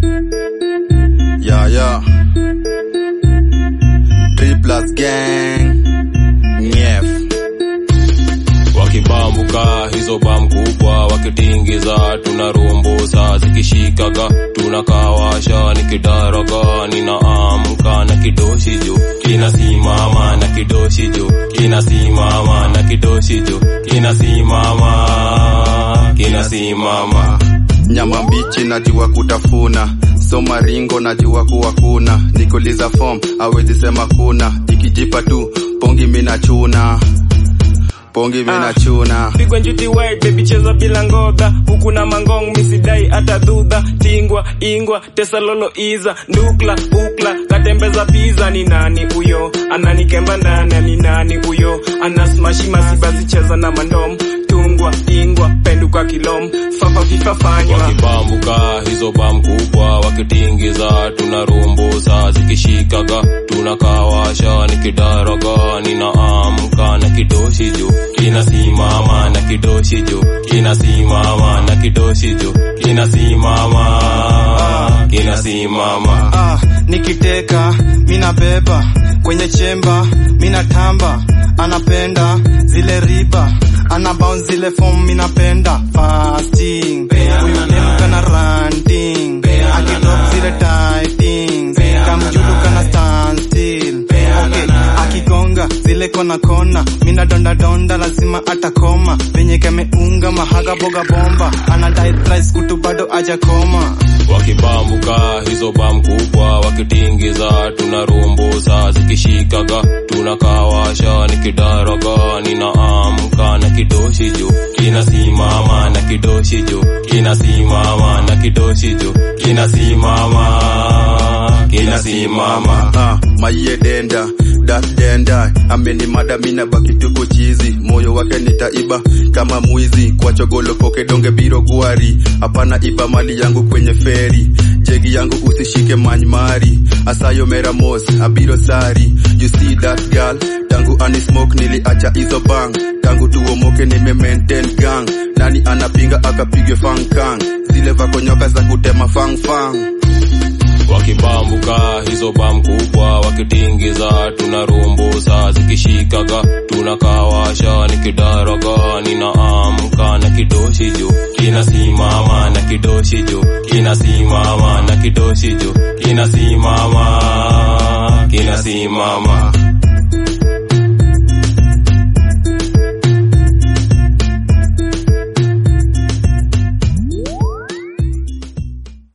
Yeah, yeah. Three plus gang. Nyef. wakibambuka hizo bam kubwa wakitingiza tunarumbusa zikishikaga tunakawasha nikidaraga ninaamka na kidoshi juu kinasimama na kidoshi juu kinasimama na kidoshi juu kinasimama kinasimama Nyama mbichi najua kutafuna, soma ringo najua kuwa kuna, nikuliza form awezi sema kuna, ikijipa tu pongi mina chuna, pongi mina chuna. pigwa njuti white baby cheza bila ngodha huku na mangong misidai hata dhudha tingwa ingwa tesalolo iza ndukla ukla katembeza pizza ni nani huyo ananikemba ndani ni nani huyo anasmashi masibazi cheza na mandom tungwa ingwa penduka kilom fafa fifafanywa wakibambuka hizo bam kubwa wakitingiza tunarumbusa zikishikaga tunakawasha nikidaraga ninaamka na kidoshi juu kinasimama na kidoshi juu kinasimama na kidoshi juu kinasimama kinasimama ah, nikiteka mina beba kwenye chemba mina tamba anapenda zile riba ana bounce zile form minapenda fasting huyu dem kana ranting akidrop zile tightings kamjulu kana stand still okay akigonga zile kona kona mina donda donda lazima atakoma venye kameunga mahaga boga bomba anadai thrice kutu bado ajakoma wakibambuka hizo bam kubwa wakitingiza tunarumbusa zikishikaga tunakawasha nikidaraga ninaamka na kidoshi juu kinasimama na kidoshi juu kinasimama na kidoshi juu kinasimama kinasimama Ah, maiye denda das denda ameni mada mina baki tuko chizi moyo wake nitaiba kama mwizi kwa chogolo poke donge biro gwari hapana iba mali yangu kwenye feri jegi yangu usishike manymari asayo meramos abiro sari you see that girl tangu anismoke niliacha hizo bang tangu tuomoke nime maintain gang nani anapinga akapigwe fankang zile vakonyoka za kutema fangfang wakibambuka hizo bam kubwa wakitingiza tunarumbusa zikishikaga tunakawasha nikidaraga ninaamka na kidoshi juu kinasimama na kidoshi juu kinasimama na kidoshi juu kinasimama kinasimama